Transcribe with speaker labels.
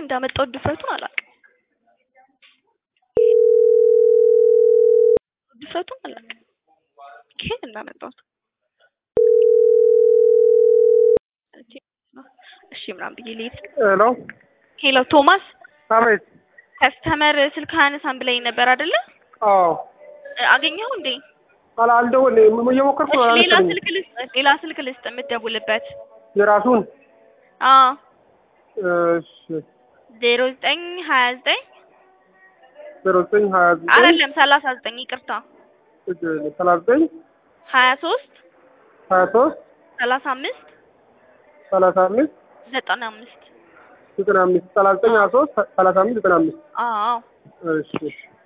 Speaker 1: እንዳመጣው ድፍረቱን አላውቅም። ድፍረቱን አላውቅም ከየት እንዳመጣሁት። እሺ ምናምን ብዬ ልሄድ ስል
Speaker 2: ሄሎ
Speaker 1: ሄሎ ቶማስ
Speaker 2: አቤት።
Speaker 1: ከስተመር ስልክ አያነሳም ብለኝ ነበር አይደለ?
Speaker 2: አዎ
Speaker 1: አገኘኸው እንዴ?
Speaker 2: አላ አልደወልንም እየሞከርኩ ነው።
Speaker 1: እሺ ሌላ
Speaker 2: አላነሳኝም።
Speaker 1: ስልክ ልስጥ ሌላ ስልክ ልስጥ የምትደውልበት።
Speaker 2: የራሱን
Speaker 1: አዎ
Speaker 2: እሺ
Speaker 1: ዜሮ ዘጠኝ ሀያ ዘጠኝ
Speaker 2: ዜሮ ዘጠኝ ሀያ ዘጠኝ
Speaker 1: አይደለም ሰላሳ ዘጠኝ ይቅርታ
Speaker 2: ሰላሳ ዘጠኝ
Speaker 1: ሀያ ሶስት
Speaker 2: ሀያ ሶስት
Speaker 1: ሰላሳ አምስት
Speaker 2: ሰላሳ አምስት
Speaker 1: ዘጠና አምስት
Speaker 2: ዘጠና አምስት ሰላሳ ዘጠኝ ሀያ ሶስት ሰላሳ አምስት ዘጠና አምስት
Speaker 1: አዎ
Speaker 2: እሺ እሺ